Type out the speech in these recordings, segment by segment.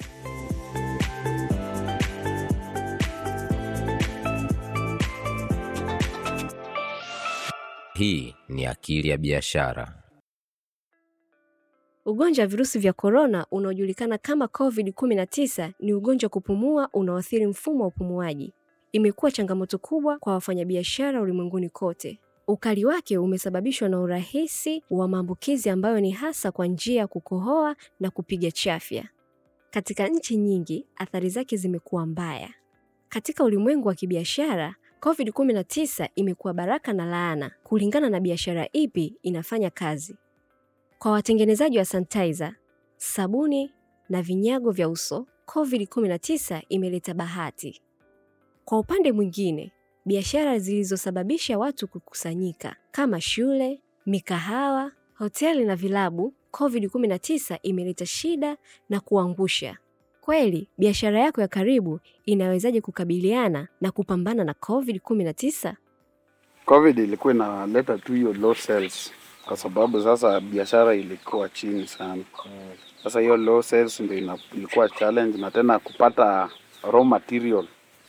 Hii ni Akili ya Biashara. Ugonjwa wa virusi vya korona unaojulikana kama COVID-19 ni ugonjwa wa kupumua unaoathiri mfumo wa upumuaji. Imekuwa changamoto kubwa kwa wafanyabiashara ulimwenguni kote. Ukali wake umesababishwa na urahisi wa maambukizi ambayo ni hasa kwa njia ya kukohoa na kupiga chafya. Katika nchi nyingi, athari zake zimekuwa mbaya. Katika ulimwengu wa kibiashara, COVID-19 imekuwa baraka na laana kulingana na biashara ipi inafanya kazi. Kwa watengenezaji wa sanitizer, sabuni na vinyago vya uso, COVID-19 imeleta bahati. Kwa upande mwingine, biashara zilizosababisha watu kukusanyika kama shule, mikahawa, hoteli na vilabu, COVID-19 imeleta shida na kuangusha. Kweli, biashara yako ya karibu inawezaje kukabiliana na kupambana na COVID-19? Covid ilikuwa inaleta tu hiyo low sales kwa sababu sasa biashara ilikuwa chini sana. Sasa hiyo low sales ndio ina- ilikuwa challenge, na tena kupata raw material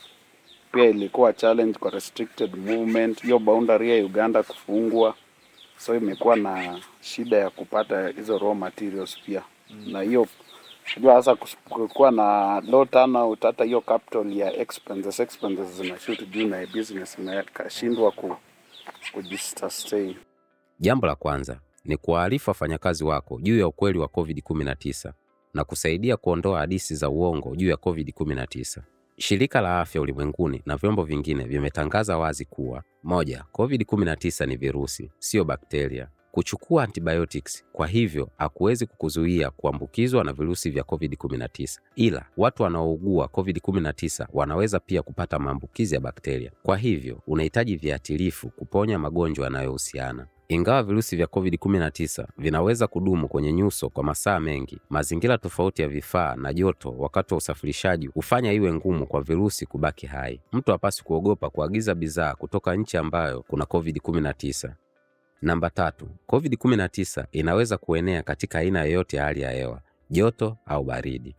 pia ilikuwa challenge kwa restricted movement, hiyo boundary ya Uganda kufungwa, so imekuwa na shida ya kupata hizo raw materials pia na hiyo unajua sasa kus- kuwa na low turnout, hata hiyo capital ya expenses expenses zinashoot juu na business imeshindwa ku kujisustain. Jambo la kwanza ni kuwaarifu wafanyakazi wako juu ya ukweli wa COVID-19 na kusaidia kuondoa hadithi za uongo juu ya COVID-19. Shirika la Afya Ulimwenguni na vyombo vingine vimetangaza wazi kuwa moja, COVID-19 ni virusi, sio bakteria. Kuchukua antibiotics kwa hivyo hakuwezi kukuzuia kuambukizwa na virusi vya COVID-19, ila watu wanaougua COVID-19 wanaweza pia kupata maambukizi ya bakteria. Kwa hivyo unahitaji viatilifu kuponya magonjwa yanayohusiana. Ingawa virusi vya COVID-19 vinaweza kudumu kwenye nyuso kwa masaa mengi, mazingira tofauti ya vifaa na joto wakati wa usafirishaji hufanya iwe ngumu kwa virusi kubaki hai. Mtu hapaswi kuogopa kuagiza bidhaa kutoka nchi ambayo kuna COVID-19. Namba tatu, COVID-19 inaweza kuenea katika aina yoyote ya hali ya hewa, joto au baridi.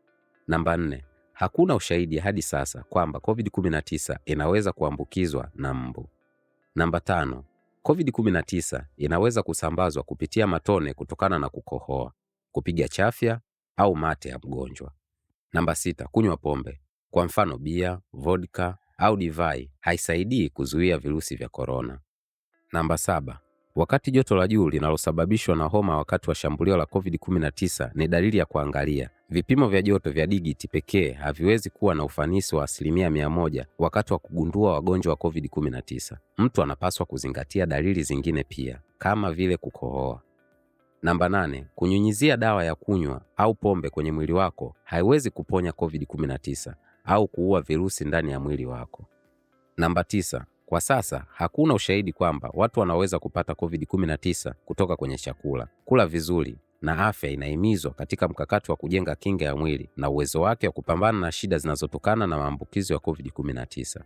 Namba nne, hakuna ushahidi hadi sasa kwamba COVID-19 inaweza kuambukizwa na mbu. Namba tano, COVID-19 inaweza kusambazwa kupitia matone kutokana na kukohoa, kupiga chafya au mate ya mgonjwa. Namba sita, kunywa pombe, kwa mfano bia, vodka au divai, haisaidii kuzuia virusi vya korona. Namba saba, wakati joto la juu linalosababishwa na homa wakati wa shambulio la COVID-19 ni dalili ya kuangalia. Vipimo vya joto vya digiti pekee haviwezi kuwa na ufanisi wa asilimia mia moja wakati wa kugundua wagonjwa wa COVID-19. Mtu anapaswa kuzingatia dalili zingine pia kama vile kukohoa. Namba nane, kunyunyizia dawa ya kunywa au pombe kwenye mwili wako haiwezi kuponya COVID-19 au kuua virusi ndani ya mwili wako. Namba tisa, kwa sasa hakuna ushahidi kwamba watu wanaweza kupata COVID-19 kutoka kwenye chakula. Kula vizuri na afya inahimizwa katika mkakati wa kujenga kinga ya mwili na uwezo wake wa kupambana na shida zinazotokana na maambukizo ya COVID-19.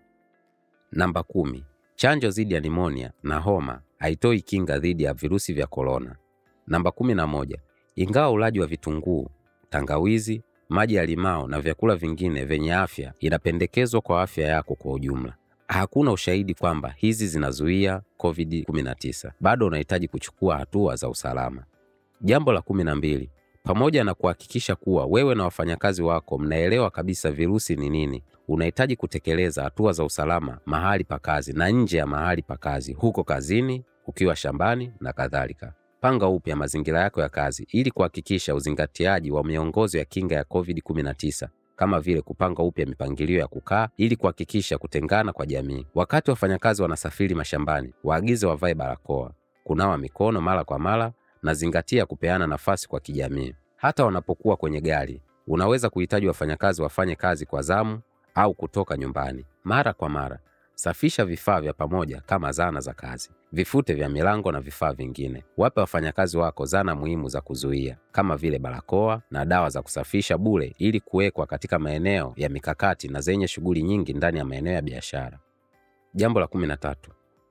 Namba kumi, chanjo dhidi ya nimonia na homa haitoi kinga dhidi ya virusi vya korona. Namba kumi na moja, ingawa ulaji wa vitunguu, tangawizi, maji ya limao na vyakula vingine vyenye afya inapendekezwa kwa afya yako kwa ujumla. Hakuna ushahidi kwamba hizi zinazuia COVID-19. Bado unahitaji kuchukua hatua za usalama. Jambo la kumi na mbili, pamoja na kuhakikisha kuwa wewe na wafanyakazi wako mnaelewa kabisa virusi ni nini, unahitaji kutekeleza hatua za usalama mahali pa kazi na nje ya mahali pa kazi, huko kazini, ukiwa shambani na kadhalika. Panga upya mazingira yako ya kazi ili kuhakikisha uzingatiaji wa miongozo ya kinga ya COVID-19 kama vile kupanga upya mipangilio ya kukaa ili kuhakikisha kutengana kwa jamii. Wakati wafanyakazi wanasafiri mashambani, waagize wavae barakoa, kunawa mikono mara kwa mara na zingatia kupeana nafasi kwa kijamii. Hata wanapokuwa kwenye gari, unaweza kuhitaji wafanyakazi wafanye kazi kwa zamu au kutoka nyumbani mara kwa mara. Safisha vifaa vya pamoja kama zana za kazi, vifute vya milango na vifaa vingine. Wape wafanyakazi wako zana muhimu za kuzuia kama vile barakoa na dawa za kusafisha bure ili kuwekwa katika maeneo ya mikakati na zenye shughuli nyingi ndani ya maeneo ya biashara. Jambo la kumi na tatu,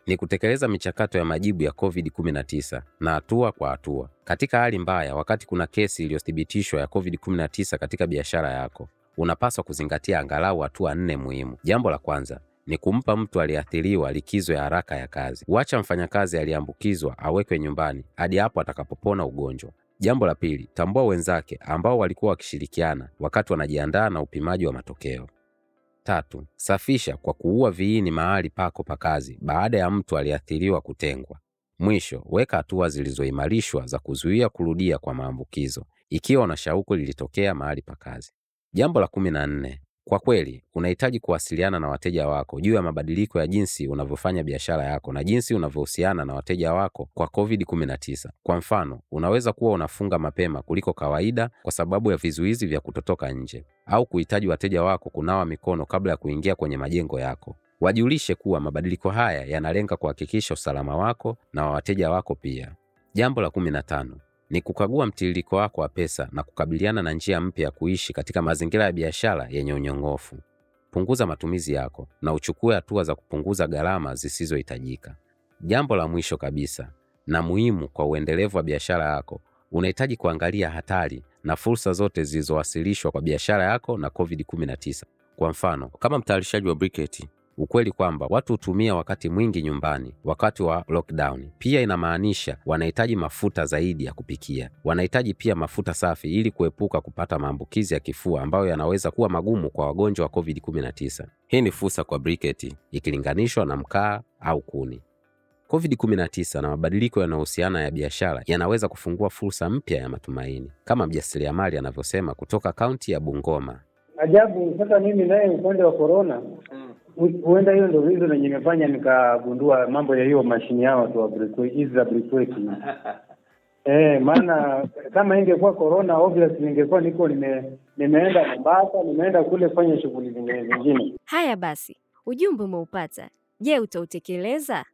ni kutekeleza michakato ya majibu ya COVID-19 na hatua kwa hatua. Katika hali mbaya, wakati kuna kesi iliyothibitishwa ya COVID-19 katika biashara yako, unapaswa kuzingatia angalau hatua nne muhimu. Jambo la kwanza ni kumpa mtu aliyeathiriwa likizo ya haraka ya kazi. Wacha mfanyakazi aliyeambukizwa awekwe nyumbani hadi hapo atakapopona ugonjwa. Jambo la pili, tambua wenzake ambao walikuwa wakishirikiana wakati wanajiandaa na upimaji wa matokeo. Tatu, safisha kwa kuua viini mahali pako pa kazi baada ya mtu aliyeathiriwa kutengwa. Mwisho, weka hatua zilizoimarishwa za kuzuia kurudia kwa maambukizo ikiwa una shauku lilitokea mahali pa kazi. Jambo la kumi na nne, kwa kweli unahitaji kuwasiliana na wateja wako juu ya mabadiliko ya jinsi unavyofanya biashara yako na jinsi unavyohusiana na wateja wako kwa COVID-19. Kwa mfano, unaweza kuwa unafunga mapema kuliko kawaida kwa sababu ya vizuizi vya kutotoka nje au kuhitaji wateja wako kunawa mikono kabla ya kuingia kwenye majengo yako. Wajulishe kuwa mabadiliko haya yanalenga kuhakikisha usalama wako na wa wateja wako pia. Jambo la kumi na tano ni kukagua mtiririko wako wa pesa na kukabiliana na njia mpya ya kuishi katika mazingira ya biashara yenye unyong'ofu. Punguza matumizi yako na uchukue hatua za kupunguza gharama zisizohitajika. Jambo la mwisho kabisa na muhimu kwa uendelevu wa biashara yako, unahitaji kuangalia hatari na fursa zote zilizowasilishwa kwa biashara yako na COVID-19. Kwa mfano, kama mtayarishaji wa briketi, ukweli kwamba watu hutumia wakati mwingi nyumbani wakati wa lockdown pia inamaanisha wanahitaji mafuta zaidi ya kupikia. Wanahitaji pia mafuta safi ili kuepuka kupata maambukizi ya kifua ambayo yanaweza kuwa magumu kwa wagonjwa wa COVID-19. Hii ni fursa kwa briketi ikilinganishwa na mkaa au kuni. COVID-19 na mabadiliko yanayohusiana ya biashara yanaweza kufungua fursa mpya ya matumaini, kama mjasiriamali anavyosema kutoka kaunti ya Bungoma. Ajabu. Sasa mimi naye upande wa corona, hu- huenda hiyo ndio reason yenye imefanya nikagundua mambo ya hiyo mashini yao tu wa briquette- hizi za briquette. Eh, maana kama ingekuwa corona obviously ningekuwa niko nime, nimeenda Mombasa, nimeenda kule kufanya shughuli zingine zingine. Haya basi, ujumbe umeupata. Je, utautekeleza?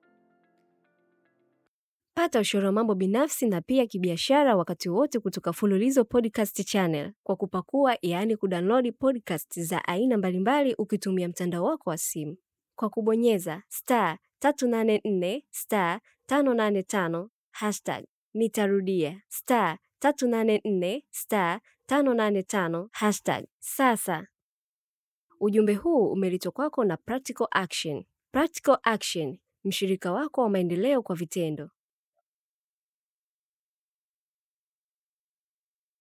Pata ushauri wa mambo binafsi na pia kibiashara wakati wote kutoka Fululizo Podcast Channel kwa kupakua, yaani kudownload podcast za aina mbalimbali ukitumia mtandao wako wa simu kwa kubonyeza star 384 star 585 hashtag. Nitarudia star 384 star 585 hashtag. Sasa ujumbe huu umeletwa kwako na Practical Action. Practical Action, mshirika wako wa maendeleo kwa vitendo.